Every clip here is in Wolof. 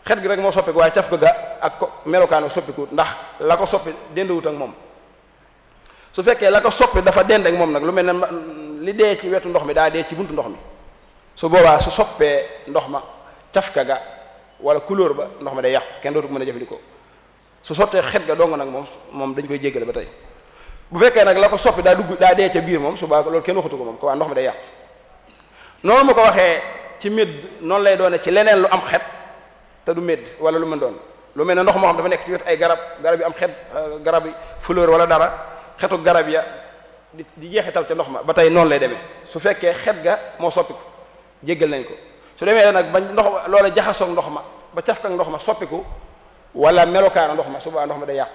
xet gi rek moo soppiku waaye caf ga ak ko melokaano soppiku ndax la ko soppi dendawut ak moom su fekkee la ko soppi dafa dend ak moom nag lu mel ne li dee ci wetu ndox mi daa dee ci buntu ndox mi su boobaa su soppee ndox ma cafka ga wala couleur ba ndox ma day yàqu kenn dootu ko mën a jëfandikoo su sottee xet ga dong nag moom moom dañ koy jéggale ba tey bu fekkee nag la ko soppi daa dugg daa dee ca biir moom su boobaa loolu kenn waxatu ko moom ko waa ndox mi day yàqu noonu ma ko waxee ci médd noonu lay doone ci leneen lu am xet te du médd wala lu mën doon lu mel ne ndox moo xam dafa nekk ci wetu ay garab garab yi am xet garab yi fleur wala dara xetu garab ya di di jeexital ca ndox ma ba tey noonu lay demee su fekkee xet ga moo soppiku jéggal nañ ko su demee nag ba ndox loola jaxasoog ndox ma ba cafka ndox ma soppiku wala melokaana ndox ma su boobaa ndox ma day yàqu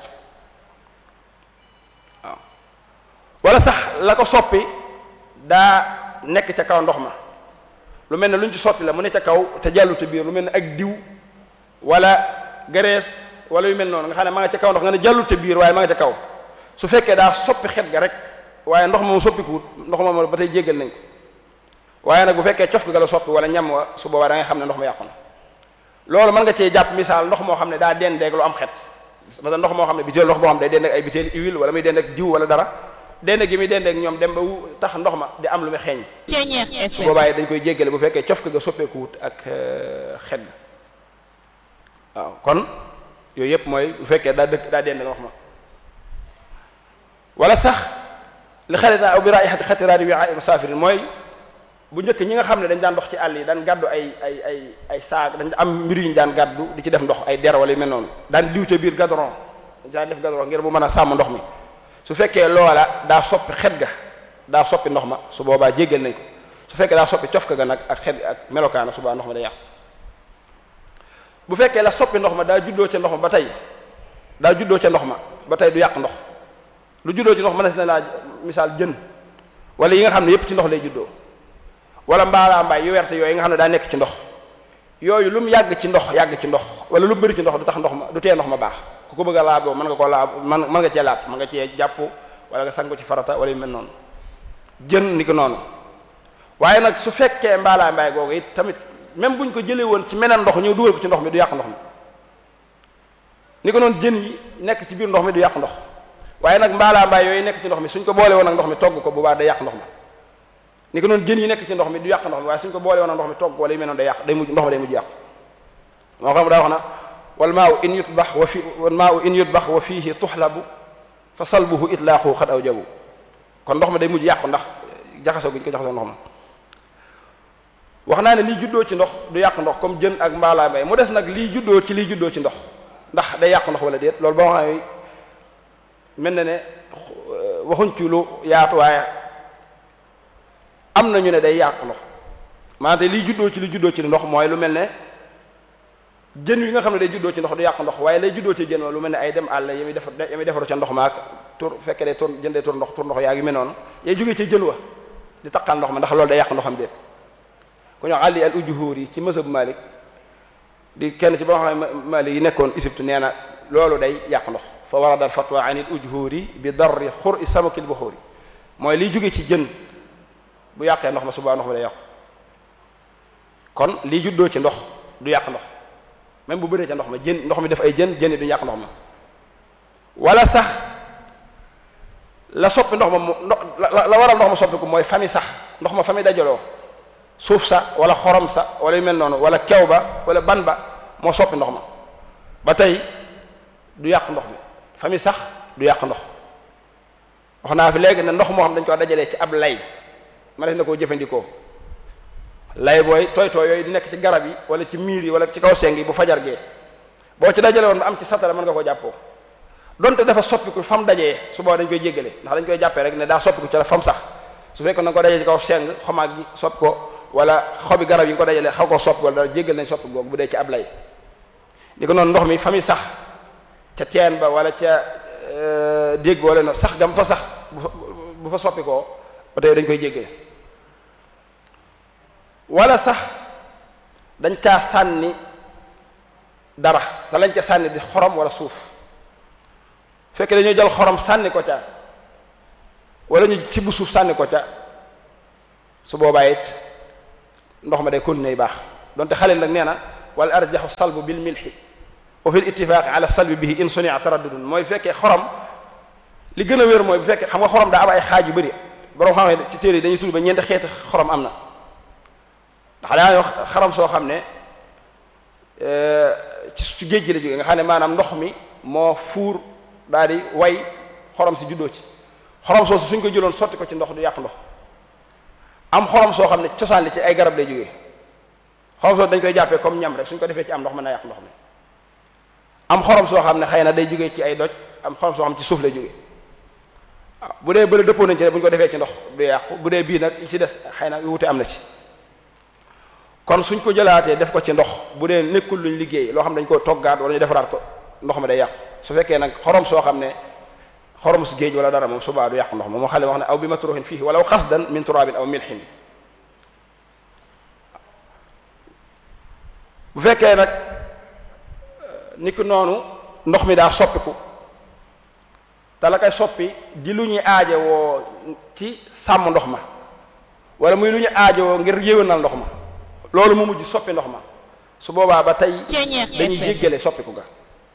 waaw wala sax la ko soppi daa nekk ca kaw ndox ma lu mel ne lu ñu ci sotti la mu ne ca kaw te jàllu te biir lu mel ne ak diw wala graisse wala yu mel noonu nga xam ne ma nga ca kaw ndox nga ne jàllu te biir waaye ma nga ca kaw su fekkee daa soppi xet ga rek waaye ndox moom soppikuwut ndox moom ba tey jéggal nañ ko waaye nag bu fekkee cof ga la soppi wala ñam wa su boobaa da nga xam ne ndox ma yàqu na loolu mën nga cee jàpp misaal ndox moo xam ne daa dendeeg lu am xet parce que ndox moo xam ne biteel ndox moo xam ne day dendeeg ay biteel huile wala muy dendeeg diw wala dara dende gi muy dendeeg ñoom dem ba wu tax ndox ma di am lu muy xeeñ su boobaa dañ koy jéggale bu fekkee cof ga soppeekuwut ak xet ga waaw kon yooyu yëpp mooy bu fekkee daa dëkk daa dende ndox ma wala sax li xarit naa aw bi raay xati xati raadi wi ay musaafirin mooy bu njëkk ñi nga xam ne dañ daan dox ci àll yi daan gàddu ay ay ay ay saag dañ am mbir yu ñu daan gàddu di ci def ndox ay der wala yu mel noonu daan liw ca biir gadron dañ daan def gadron ngir bu mën a sàmm ndox mi su fekkee loola daa soppi xet ga daa soppi ndox ma su boobaa jéggal nañ ko su fekkee daa soppi cof ka ga nag ak xet ak melokaana su boobaa ndox ma day yàqu bu fekkee la soppi ndox ma daa juddoo ca ndox ma ba tey daa juddoo ca ndox ma ba tey du yàq ndox lu juddoo ci ndox ma na laa misaal jën wala yi nga xam ne yépp ci ndox lay juddoo wala mbaalaa mbaay yu werte yooyu nga xam ne daa nekk ci ndox yooyu lu mu yàgg ci ndox yàgg ci ndox wala lu mu bëri ci ndox du tax ndox ma du tee ndox ma baax ku ko bëgg a laaboo mën nga koo laab mën mën nga cee laab mën nga cee jàpp wala nga sangu ci farata wala yu mel noonu jën ni ko noonu waaye nag su fekkee mbaalaa mbaay googu it tamit même buñ ko jëlee woon ci meneen ndox ñëw dugal ko ci ndox mi du yàq ndox mi ni ko noonu jën yi nekk ci biir ndox mi du yàq ndox waaye nag mbaalaa mbaay yooyu nekk ci ndox mi suñ ko boole woon ak ndox mi togg ko bu baax day yàq ndox ma ni ko noonu jën yi nekk ci ndox mi du yàq ndox mi waaye suñ ko boole woon ak ndox mi togg wala yu mel noonu day yàq day mujj ndox ma day mujj yàqu moo xam daa wax na wal maa u in yutbax wa fi wal maa u in yutbax wa fiihi tuxlabu fa salbuhu itlaaxu xad aw jabu kon ndox ma day mujj yàqu ndax jaxasoo gi ñu ko jaxasoo ndox ma wax naa ne lii juddoo ci ndox du yàq ndox comme jën ak mbaalaa mbay mu des nag lii juddoo ci lii juddoo ci ndox ndax day yàq ndox wala déet loolu boo xam ne mel na ne waxuñ ci lu yaatu waaye am na ñu ne day yàq ndox maanaam lii juddoo ci li juddoo ci ndox mooy lu mel ne jën yi nga xam ne day juddoo ci ndox du yàq ndox waaye lay juddoo ci jën wa lu mel ne ay dem àll yami defar yami defaru ca ndox maak tur fekkee day tur jën day tur ndox tur ndox yaa ngi mel noonu yay jógee ci jën wa di taqal ndox ma ndax loolu day yàq ndoxam déet ku ñoo àlli al ujuhur yi ci mësab Malik di kenn ci ba xam ne Malik yi nekkoon Égypte nee na loolu day yàq ndox fa warada al fatwa an il ujhuri bi darri xur i samakil buxuri mooy liy jóge ci jën bu yàqee ndox ma subaa ndox ma day yàqu kon lii juddoo ci ndox du yàq ndox même bu bëree ca ndox ma jën ndox mi def ay jën jën du yàq ndox ma wala sax la soppi ndox ma mu ndox la waral ndox ma soppi ko mooy fami sax ndox ma fami dajaloo suuf sa wala xorom sa wala yu mel noonu wala kew ba wala ban ba moo soppi ndox ma ba tey du yàq ndox mi fami sax du yàq ndox wax naa fi léegi ne ndox moo xam dañ ko dajalee ci ab lay ma def na koo jëfandikoo lay booy tooy tooy yooyu di nekk ci garab yi wala ci miir yi wala ci kaw seng yi bu fajar gee boo ci dajale woon ba am ci satara mën nga koo jàppoo donte dafa soppiku fam dajee su boobaa dañ koy jéggale ndax dañ koy jàppee rek ne daa soppiku ci la fam sax su fekkoon da nga ko dajee ci kaw seng xomaag gi sopp ko wala xobi garab yi nga ko dajalee xaw koo soppi wala dara jéggal nañ soppi googu bu dee ci ab lay di ko noonu ndox mi fa mi sax ca teen ba wala ca déeg ba wala no sax gam fa sax bu fa bu fa soppi koo ba tey dañ koy jéggale wala sax dañ caa sànni dara te lañ ca sànni di xorom wala suuf fekk dañoo jël xorom sànni ko ca wala ñu ci bu suuf sànni ko ca su boobaa it ndox ma day continuer baax donte xalil nag nee na wal arjaxu salbu bil milxi wa fi l ittifaqi ala salbi bihi in sunia taraddudun mooy bu fekkee xorom li gën a wér mooy bu fekkee xam nga xorom daa am ay xaaj yu bëri borom xam ne ci téere yi dañuy tudd ba ñeenti xeeti xorom am na ndax daa wax xorom soo xam ne ci géej gi la jógee nga xam ne maanaam ndox mi moo fuur daal di way xorom si juddoo ci xorom soosu suñ ko jëloon sotti ko ci ndox du yàq ndox am xorom soo xam ne cosaan li ci ay garab lay jógee xorom soosu dañ koy jàppee comme ñam rek suñ ko defee ci am ndox mën na yàq ndox mi am xorom soo xam ne xëy na day jógee ci ay doj am xorom soo xam ci suuf lay jógee waaw bu dee bëri dëppoo nañ ci ne bu ñu ko defee ci ndox du yàqu bu dee bii nag yi ci des xëy na wute am na ci kon suñ ko jëlaatee def ko ci ndox bu dee nekkul luñ liggéey loo xam dañ ko toggaat wala ñu defaraat ko ndox mi day yàqu su fekkee nag xorom soo xam ne xorom su géej wala dara moom subaa du yàqu ndox ma moo xale wax ne aw bi matruhin fiihi walaw qasdan min turabin aw milhin bu fekkee nag ni ki noonu ndox mi daa soppiku te la koy soppi di lu ñuy aaje woo ci sàmm ndox ma wala muy lu ñu aaje woo ngir yéwénal ndox ma loolu mu mujj soppi ndox ma su boobaa ba tey dañuy jéggale soppiku ga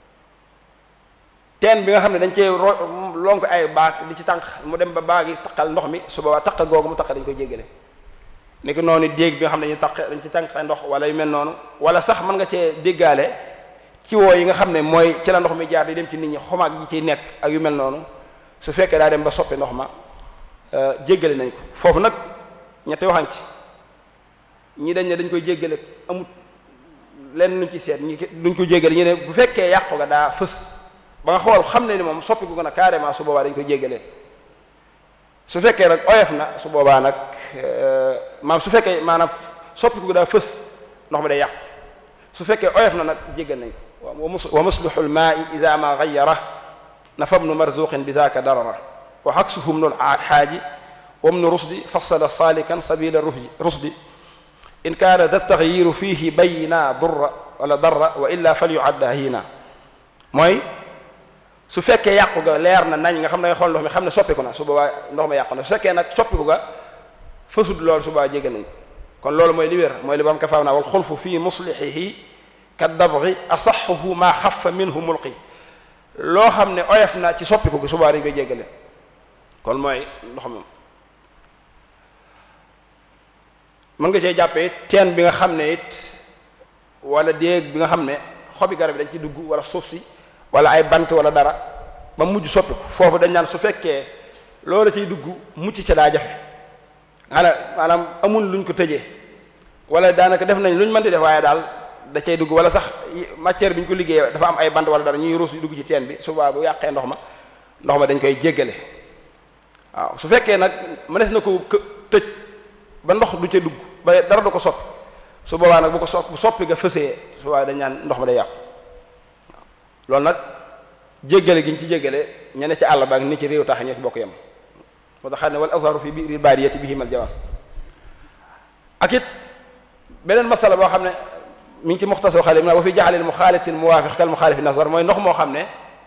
teen bi nga xam ne dañ cee ro lonk ay baag di ci tànq mu dem ba baag yi taqal ndox mi su boobaa taq googu mu taq dañ koy jéggale ni ki noonu déeg bi nga xam ne dañuy taq dañ ci tànq ndox wala yu mel noonu wala sax mën nga cee déggaale ci woo yi nga xam ne mooy ci la ndox mi jaar di dem ci nit ñi xomaag yi ciy nekk ak yu mel noonu su fekkee daa dem ba soppi ndox ma jéggale nañ ko foofu nag ñetti waxañ ci ñi dañ ne dañ koy jéggale amut lenn luñ ci seet ñi duñ ko jéggale ñu ne bu fekkee yàqu ga daa fës ba nga xool xam ne ni moom soppi ko gën a carrément su boobaa dañ koy jéggalee su fekkee nag oyof na su boobaa nag maanaam su fekkee maanaam soppi ko daa fës ndox mi day yàqu su fekkee oyof na nag jéggal nañ ko wa muslihu lmaai ida ma gayara nafa bnu marzuqin bi daaka darara wa xaksuhu bnu lxaaji wa bnu rusdi fasala salikan sabila rusdi in kaana da taxyiru fihi bayna durra wala darra wa illa fal yuadda hiina mooy su fekkee yàqu ga leer na nañ nga xam ne nga xool ndox mi xam ne soppiku na su boobaa ndox ma yàqu na su fekkee nag soppiku ga fësut loolu su boobaa jéggal nañ ko kon loolu mooy li wér mooy li bam ka faaw naa wal xulfu fi muslihihi ka dabri asaxuhu maa xafa minhu mulqi loo xam ne oyof na ci soppiku gi su boobaa dañ koy jéggale kon mooy ndox moom mën nga cee jàppee teen bi nga xam ne it wala déeg bi nga xam ne xobi garab yi dañ ci dugg wala suuf si wala ay bant wala dara ba mujj soppiku foofu dañ naan su fekkee loolu ciy dugg mucc ca daa jafe xanaa maanaam amul luñ ko tëjee wala daanaka def nañ luñ mën di def waaye daal da cay dugg wala sax matière bi ñu ko liggéeyee dafa am ay bant wala dara ñuy ruus dugg ci teen bi suba bu yàqee ndox ma ndox ma dañ koy jéggale waaw su fekkee nag mënees na ko tëj ba ndox du ca dugg ba dara du ko soppi su boobaa nag bu ko sopp bu soppi nga fësee su boobaa dañ naan ndox ma day yàqu loolu nag jéggale gi ñu ci jéggale ña ne ci àll ba ak ni ci réew tax ñoo ci bokk yem moo tax xam ne wal azharu fi biir baadiyati bihimal jawaas ak it beneen masala boo xam ne mi ngi ci muxtasar xale wa fi jaxalil muxaalitil muwaafiq kal muxaalifi nazar mooy ndox moo xam ne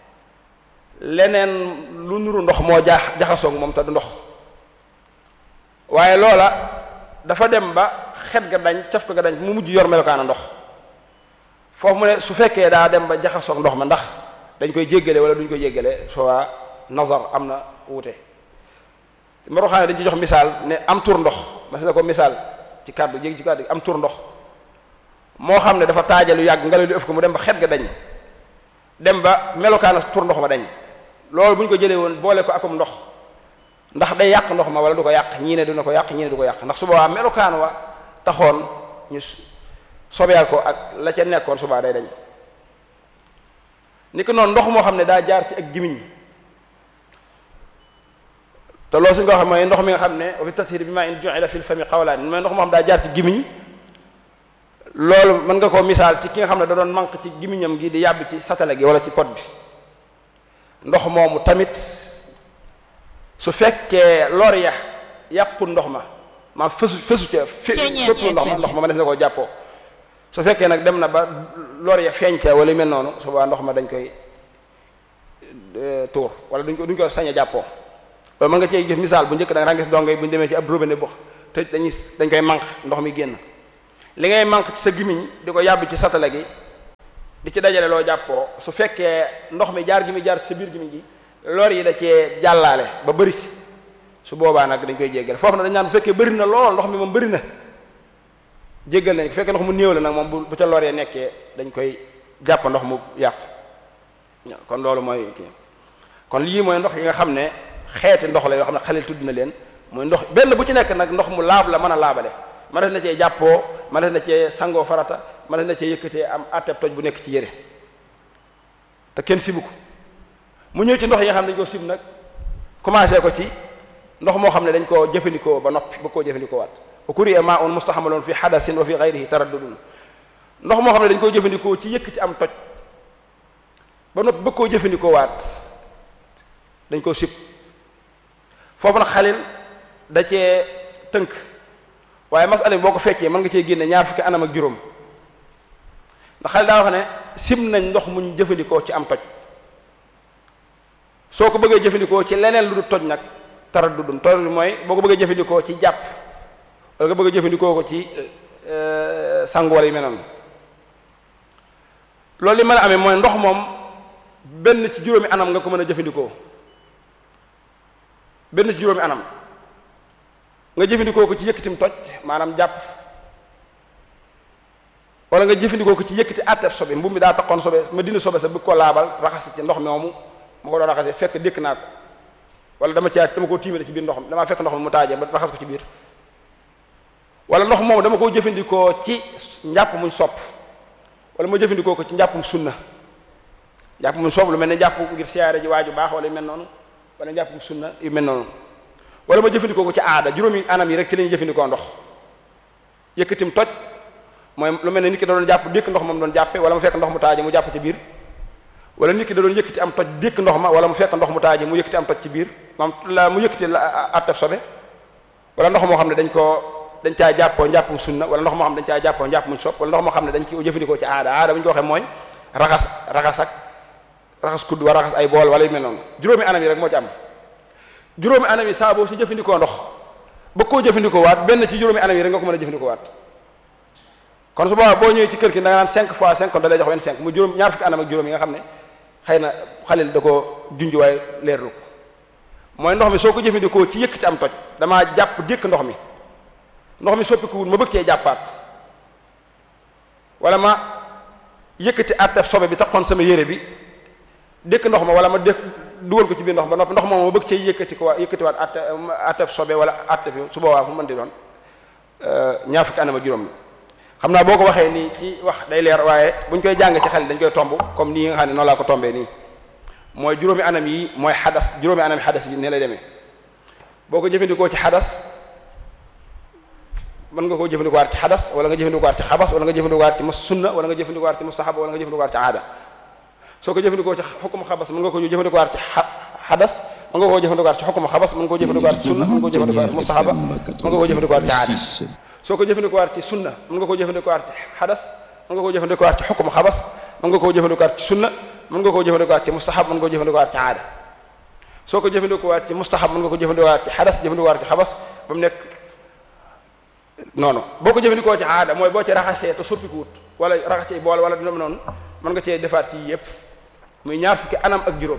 leneen lu nuru ndox moo jaax jaxasoog moom te du ndox waaye loola dafa dem ba xet ga dañ caf ko ga dañ mu mujj yor melokaana ndox foofu mu ne su fekkee daa dem ba jaxasoog ndox ma ndax dañ koy jéggale wala duñ koy jéggale soit nazar am na wuute maroxaane dañ ci jox misaal ne am tur ndox mas na ko misaal ci kàddu jéggi ci kàddu am tur ndox moo xam ne dafa taajalu yàgg ngelaw li ëf ko mu dem ba xet ga dañ dem ba melokaana tur ndox ma dañ loolu bu ñu ko jëlee woon boole ko akum ndox ndax day yàq ndox ma wala du ko yàq ñii ne dina ko yàq ñii ne du ko yàq ndax su boobaa melokaan wa taxoon ñu sobeel ko ak la ca nekkoon subaa day dañ ni ko noonu ndox moo xam ne daa jaar ci ak gimiñ te loolu suñ ko waxee mooy ndox mi nga xam ne wa fi tathir bi ma in ju'ila fil fami qawlaan mooy ndox moo xam daa jaar ci gimiñ loolu mën nga koo misaal ci ki nga xam ne da doon manque ci gimiñam gi di yàbb ci satale gi wala ci pot bi ndox moomu tamit su fekkee lor ya yàqu ndox ma maam fësu fësu ca fépp ndox ma ndox ma ma def na koo jàppoo su fekkee nag dem na ba lor ya feeñ ca wala yu mel noonu su boobaa ndox ma dañ koy tuur wala duñ ko duñ ko sañ a jàppoo loolu mën nga cee gis misaal bu njëkk da nga gis dongo yi bu ñu demee ci ab robinet bu tëj dañuy dañ koy manque ndox mi génn li ngay manque ci sa gimiñ di ko yàbb ci satala gi di ci dajale loo jàppoo su fekkee ndox mi jaar gi mi jaar ci sa biir gimiñ gi lor yi da cee jàllaale ba bëri si su boobaa nag dañ koy jéggal foofu nag dañ naan bu fekkee bëri na lool ndox mi moom bëri na jéggal nañ bu fekkee ndox mu néew la nag moom bu bu ca lor yee nekkee dañ koy jàpp ndox mu yàqu kon loolu mooy kii kon lii mooy ndox yi nga xam ne xeeti ndox la yoo xam ne xalil tudd na leen mooy ndox benn bu ci nekk nag ndox mu laab la mën a laabale ma des na cee jàppoo ma des na cee sangoo farata ma des na cee yëkkatee am atteb toj bu nekk ci yére te kenn sibu ko mu ñëw ci ndox yi nga xam ne dañ ko sib nag commencé ko ci ndox moo xam ne dañ koo jëfandikoo ba noppi ba koo jëfandikoo waat wa kuriya ma un mustaxamaloon fi hadasin wa fi gayrihi taraddudun ndox moo xam ne dañ koo jëfandikoo ci yëkkati am toj ba noppi ba koo jëfandikoo waat dañ koo sib foofu nag xalil da cee tënk waaye masala bi boo ko feccee mën nga cee génne ñaar fukki anam ak juróom ndax xalil daa wax ne sib nañ ndox muñ jëfandikoo ci am toj soo ko bëggee jëfandikoo ci leneen lu du toj nag taraddudun taraddud mooy boo ko bëggee jëfandikoo ci jàpp wala nga bëgg a jëfandikoo ko ci sangu wala yu mel noonu loolu li mën a amee mooy ndox moom benn ci juróomi anam nga ko mën a jëfandikoo benn ci juróomi anam nga jëfandikoo ko ci yëkkatim toj maanaam jàpp wala nga jëfandikoo ko ci yëkkati àtteef sobe mbubb mi daa taxoon sobe ma dindi sobe sa bëgg ko laabal raxas ci ndox mi moomu ma ko doon raxasee fekk dékk naa ko wala dama caa dama koo tiimale ci biir ndox mi damaa fekk ndox mi mu taajee ba raxas ko ci biir wala ndox moomu dama koo jëfandikoo ci njàpp muñ sopp wala ma jëfandikoo ko ci njàppum sunna njàpp muñ sopp lu mel ne njàpp ngir siyaare ji waaju baax wala yu mel noonu wala njàppum sunna yu mel noonu wala ma jëfandikoo ko ci aada juróomi anam yi rek ci la ñuy jëfandikoo ndox yëkkatim toj mooy lu mel ne nit ki da doon jàpp dékk ndox moom doon jàppe wala mu fekk ndox mu taaje mu jàpp ci biir wala nit ki da doon yëkkati am toj dékk ndox ma wala mu fekk ndox mu taaje mu yëkkati am toj ci biir maam la mu yëkkati la attaf sobe wala ndox moo xam ne dañ koo dañ caa jàppoo njàppum sunna wala ndox moo xam ne dañ caa jàppoo njàpp muñ sopp wala ndox moo xam ne dañ ci jëfandikoo ci aada aada bu ñu ko waxee mooy raxas raxas ak raxas kudd wala raxas ay bool wala yu mel noonu juróomi anam yi rek moo ci am juróomi anam yi saa boobu si jëfandikoo ndox ba koo jëfandikoo waat benn ci juróomi anam yi rek nga ko mën a jëfandikoo waat kon su boobaa boo ñëwee ci kër gi da nga naan 5 fois 5 kon da lay jox 25 mu juróom ñaar fukki anam ak juróom yi nga xam ne xëy na xalil da ko junj waaye leerlu ko mooy ndox mi soo ko jëfandikoo ci yëkkati am toj damaa jàpp dékk ndox mi ndox mi soppi ko wut ma bëgg cee jàppaat wala ma yëkkati attef sobe bi taxoon sama yére bi dékk ndox ma wala ma dékk dugal ko ci biir ndox ba noppi ndox moom ma bëgg cee yëkkati ko waa yëkkatiwaat atte attef sobe wala attef su boobaa fu mën di doon ñaar fukki anam ak juróom la xam naa boo ko waxee nii ci wax day leer waaye buñ koy jàng ci xel dañ koy tomb comme nii nga xam ne noonu laa ko tombee nii mooy juróomi anam yi mooy xadas juróomi anam yi xadas yi ne lay demee boo ko jëfandikoo ci xadas mën nga koo jëfandikoo waat ci xadas wala nga jëfandikoo waat ci xabas wala nga jëfandikoo waat ci mus sunna wala nga jëfandikoo waat ci mustahab wala nga jëfandikoo waat ci aada soo ko jëfandikoo ci xukum xabas mën nga ko jëfandikoo waat ci xadas mën nga koo jëfandikoo waat ci xukum xabas mën nga koo jëfandikoo waat ci sunna mën nga koo jëfandikoo waat ci mustahaba mën nga koo jëfandikoo waat ci aada soo ko jëfandikoo waat ci sunna mën nga koo jëfandikoo waat ci xadas mën nga koo jëfandikoo waat ci xukum xabas mën nga koo jëfandikoo waat ci sunna mën nga koo jëfandikoo waat ci mustahab mën nga koo jëfandikoo waat ci aada soo ko jëfandikoo waat ci mustahab mën nga ko jëfandikoo waat ci xadas jëfandikoo waat ci xabas ba mu nekk noonu boo ko jëfandikoo ci aada mooy boo ci raxasee te soppiku wut wala raxas ci bool wala dina noonu mën nga cee defaat ci yëpp muy ñaar fukki anam ak juróom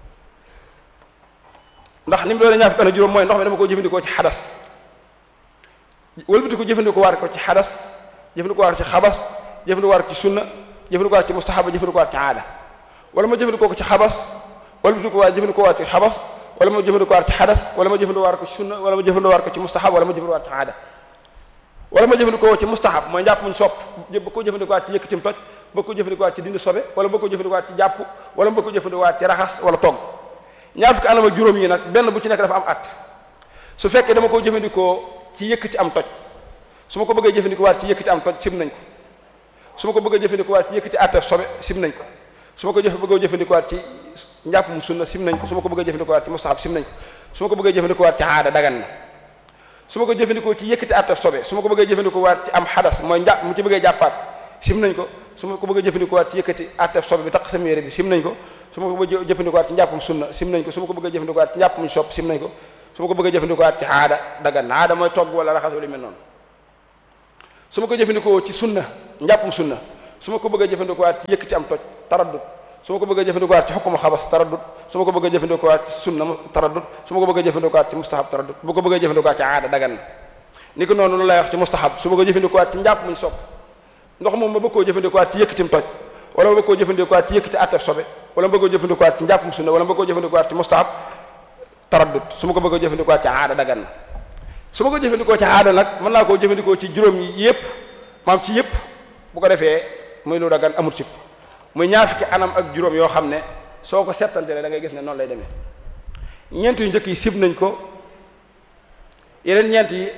ndax ni mu doon ñaar fukki anam ak juróom mooy ndox mi dama ko jëfandikoo ci xadas wëlbati ko jëfandikoo waat ko ci xadas jëfandikoo waat ci xabas jëfandikoo waat ci sunna jëfandikoo waat ci mustahaba jëfandikoo waat ci aada wala ma jëfandikoo ko ci xabas wëlbati ko waat jëfandikoo waat ci xabas wala ma jëfandikoo waat ci xadas wala ma jëfandikoo waat ko ci sunna wala ma jëfandikoo waat ko ci mustahab wala ma jëfandikoo waat ci aada wala ma jëfandikoo ci mustahab mooy njàpp muñ sopp ba ko jëfandikoo waat ci yëkkatim toj ba ko jëfandikoo waat ci dindi sobe wala ba ko jëfandikoo waat ci jàpp wala ba ko jëfandikoo waat ci raxas wala togg ñaar fukki anam ak juróom yi nag benn bu ci nekk dafa am at su fekkee dama ko jëfandikoo ci yëkkati am toj su ma ko bëggee jëfandikoo waat ci yëkkati am toj sim nañ ko su ma ko bëggee jëfandikoo waat ci yëkkati attef sobe sim nañ ko su ma ko jëf bëggee jëfandikoo waat ci njàpp mu sunna sim nañ ko su ma ko bëggee jëfandikoo waat ci mustahab sim nañ ko su ma ko bëggee jëfandikoo waat ci aada dagan na su ma ko jëfandikoo ci yëkkati attef sobe su ma ko bëggee jëfandikoo waat ci am xadas mooy njàpp mu ci bëggee jàppaat sim nañ ko su ma ko bëggee jëfandikoo waat ci yëkkati attef sobe bi tax sama yére bi sim nañ ko su ma ko bëggee jëfandikoo waat ci njàppum sunna sim nañ ko su ma ko bëggee jëfandikoo waat ci njàppum sopp sim nañ ko su ma ko bëggee jëfandikoo waat ci aada dagan na aada mooy togg wala raxas wala mel noonu su ma ko jëfandikoo ci sunna njàppum sunna su ma ko bëgg a jëfandikuwaat ci yëkkati am toj taraddut su ma ko bëgg a jëfandikuwaat ci xukkuma xabas taraddut su ma ko bëgg a jëfandikuwaat ci sunna taraddut su ma ko bëgg a jëfandikuwaat ci mustahab taraddut bu ko bëgg a jëfandikuwaat ci aada dagan na ni ko noonu lu lay wax ci mustahab su ma ko jëfandikuwaat ci njàpp muñ sopp ndox moom ma bëgg koo jëfandikuwaat ci yëkkatim toj wala ma bëgg koo jëfandikuwaat ci yëkkati attef sobe wala ma bëgg koo jëfandikuwaat ci njàppum sunna wala ma bëgg koo jëfandikuwaat ci mustahab taraddut su ma ko bëgg a jëfandikuwaat ci aada dagan na su ma ko jëfandikoo ci aada nag mën naa koo jëfandikoo ci juróom yi yëpp maam ci yëpp bu ko defee muy lu dagan amul sib muy ñaar fukki anam ak juróom yoo xam ne soo ko settantele da ngay gis ne noonu lay demee ñeent yu njëkk yi sib nañ ko yeneen ñeent yi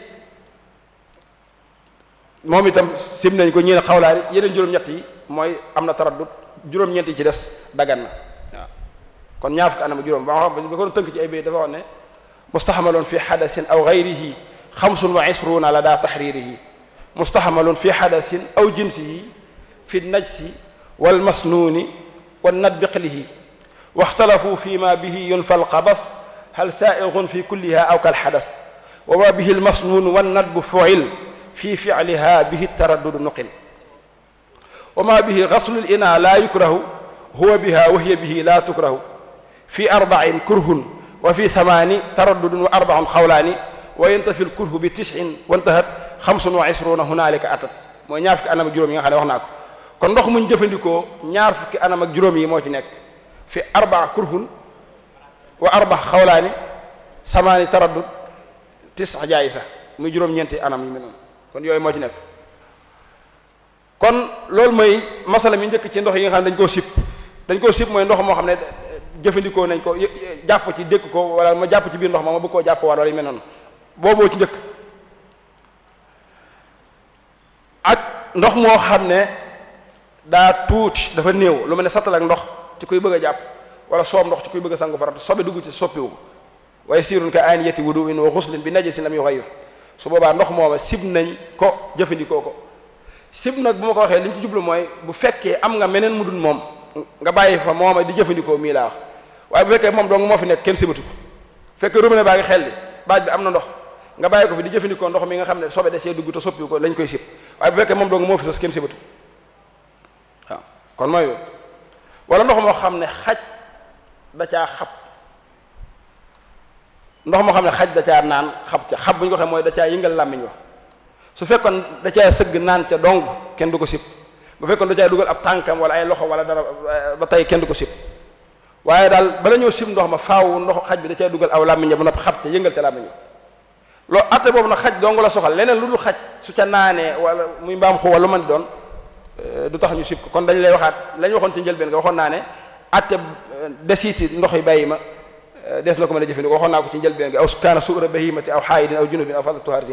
moom itam sib nañ ko ñeen xawlaari yeneen juróom-ñett yi mooy am na taraddut juróom-ñeent yi ci des dagan na waaw kon ñaar fukki anam ak juróom ba xam ba ko tënk ci ay bay dafa wax ne mustaxamaloon fi xadasin aw gayrihi xamsun wa isruuna la daa taxririhi mustaxamaloon fi xadasin aw jinsihi fi najsi walmasnuuni wannadbiqlihi waxtalafu fi ma bihi yunfa alqabas hal saaigun fi kulliha aw kalxadas wa ma bihi almasnuun wannadbu fuil fi ficliha bihi taraddudu nuqil wa ma bihi gaslu lina laa yukrahu huwa biha wa hiya bihi laa tukrahu fi arbacin kurhun wa fi thamaani taraddudun wa arbacun xawlaani wa yantafi lkurhu bi tisin wantahat xamsun wa isruuna hunaalika atat mooy ñaar fukki anam ak juróom yi nga xam ne wax naa ko kon ndox muñ jëfandikoo ñaar fukki anam ak juróom yi moo ci nekk fi arbaa kurhun wa arba xawlaani samaani taraddud tis jaay sax muy juróom-ñeenti anam yu mel noonu kon yooyu moo ci nekk kon loolu mooy masala mi njëkk ci ndox yi nga xam ne dañ koo sib dañ koo sib mooy ndox moo xam ne jëfandikoo nañ ko jàpp ci dékk ko wala ma jàpp ci biir ndox ma ma bëgg koo jàpp wala yu mel noonu booboo ci njëkk ak ndox moo xam ne daa tuuti dafa néew lu mel ne sattal ak ndox ci kuy bëgg a jàpp wala soob ndox ci kuy bëgg a sangu farata sobe dugg ci soppiwu ko waaye siirun ka aaniyati wuduin wa xuslin bi najasin lam yuxayir su boobaa ndox mooma sib nañ ko jëfandikoo ko sib nag bu ma ko waxee li ñu ci jublu mooy bu fekkee am nga meneen mu dul moom nga bàyyi fa mooma di jëfandikoo mii laa wax waaye bu fekkee moom dong moo fi nekk kenn sibatu ko fekkee robinet baa ngi xel li baaj bi am na ndox nga bàyyi ko fi di jëfandikoo ndox mi nga xam ne sobe da cee dugg te soppiwu ko lañ koy sib waaye bu fekkee moom dong moo fi sas kenn sibatu waaw kon mooy wala ndox moo xam ne xaj da caa xab ndox moo xam ne xaj da caa naan xab ca xab bu ñu ko waxee mooy da caa yëngal làmmiñ wa su fekkoon da caa sëgg naan ca dong kenn du ko sib bu fekkoon da caa dugal ab tànkam wala ay loxo wala dara ba tey kenn du ko sib waaye daal bala ñëw sib ndox ma faaw ndox xaj bi da caa dugal aw làmmiñ ba noppi xab ca yëngal ca làmmiñ wa loolu atte boobu nag xaj dong la soxal leneen lu dul xaj su ca naanee wala muy mbaam xu wala lu mën di doon du tax ñu sib ko kon dañ lay waxaat lañ waxoon ci njëlbeen nga waxoon naa ne atte desiiti ndox yi bàyyi ma des na ko mën a jëfandikoo waxoon naa ko ci njëlbeen gi aw kaana suura bahimati aw xaayidin aw junubin aw fadl tuhaaratin